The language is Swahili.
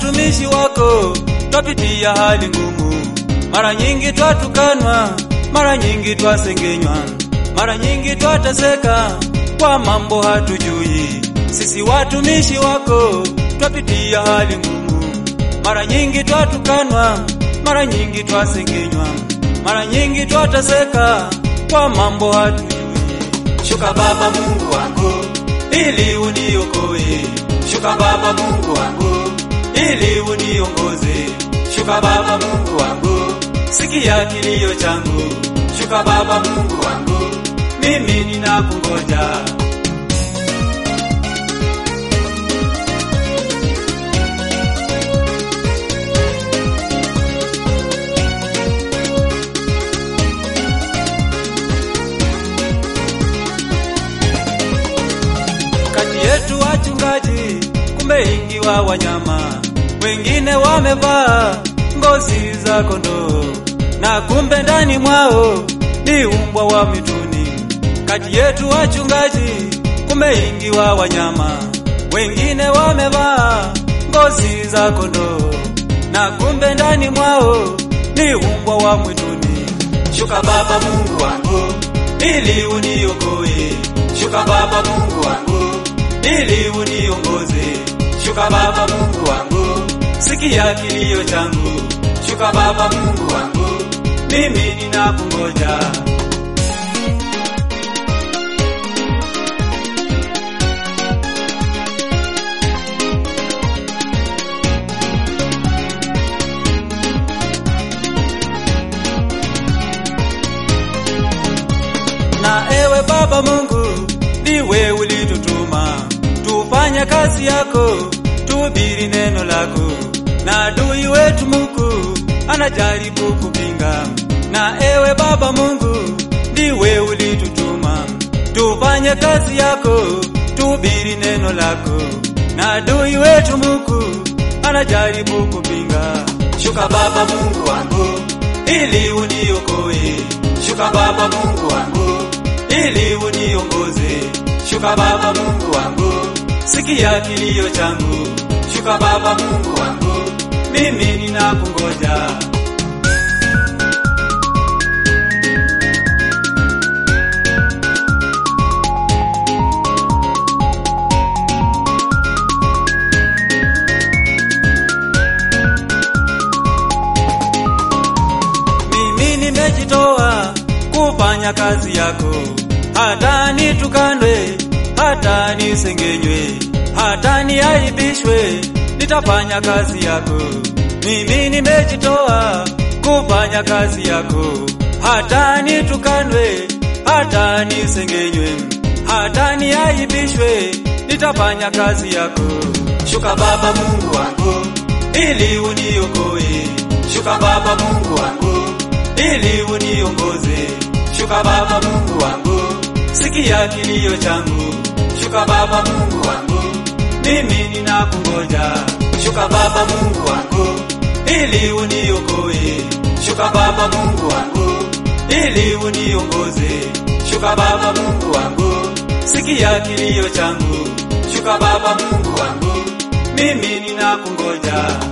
watumishi wako twapitia hali ngumu, mara nyingi twatukanwa, mara nyingi twasengenywa, mara nyingi twateseka kwa mambo hatujui. Sisi watumishi wako twapitia hali ngumu, mara nyingi twatukanwa, mara nyingi twasengenywa, mara nyingi twateseka kwa mambo hatujui. Shuka Baba Mungu wangu ili uniokoe, shuka Baba Mungu wangu ili uniongoze, shuka Baba Mungu wangu, sikia kilio changu, shuka Baba Mungu wangu, mimi ninakungoja. kati yetu wachungaji, kumbe ingiwa wanyama, wengine wamevaa ngozi za kondoo, na kumbe ndani mwao ni umbwa wa mwituni. Kati yetu wachungaji, kumbe ingiwa wanyama, wengine wamevaa ngozi za kondoo, na kumbe ndani mwao ni umbwa wa mwituni. Shuka Baba Mungu wangu ili uniokoe, shuka Baba Mungu wangu ili uniongoze, shuka Baba Mungu wangu, sikia kilio changu, shuka Baba Mungu wangu, mimi ninakungoja. na ewe Baba Mungu, ndiwe ulitutuma tufanye kazi yako, tuhubiri neno lako, na adui wetu Mungu anajaribu kupinga. Na ewe Baba Mungu, ndiwe ulitutuma tufanye kazi yako, tuhubiri neno lako, na adui wetu Mungu anajaribu kupinga. Shuka Baba Mungu wangu, ili uniokoe, shuka Baba Mungu wangu, ili uniongoze, shuka Baba Mungu wangu, sikia kilio changu, shuka Baba Mungu wangu, mimi ninakungoja. Mimi nimejitoa kufanya kazi yako, hata nitukanwe, hata nisengenywe, hata niaibishwe, nitafanya kazi yako. Mimi nimejitoa kufanya kazi yako, hata nitukanwe, hata nisengenywe, hata niaibishwe, nitafanya kazi yako. Shuka Baba Mungu wangu, ili uniokoe, shuka Baba Mungu wangu, ili uniongoze, shuka Baba Mungu wangu, sikia kilio changu, shuka Baba Mungu wangu, mimi ninakungoja, shuka Baba Mungu wangu, ili uniokoe, shuka Baba Mungu wangu, ili uniongoze, shuka Baba Mungu wangu, sikia kilio changu, shuka Baba Mungu wangu, mimi ninakungoja.